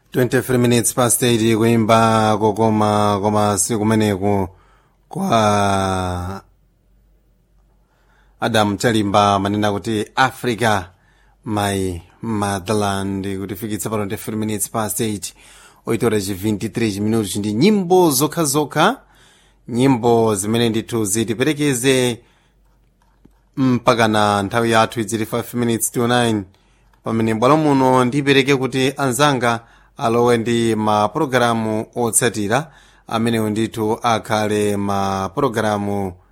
23 minutes past 8 kuimba kokoma koma si kumeneku kwa adam chalimba manena kuti africa my motherland kutifikitsa pano 23 minutes past 8 oitora ci 23 minutos ndi nyimbo zokhazokha nyimbo zimene ndithu zitiperekeze mpaka na nthawi yathu idzili 5 minutes to 9 pamene bwalo muno ndipereke kuti anzanga alowe ndi mapulogalamu otsatira amenewo ndithu akhale mapulogalamu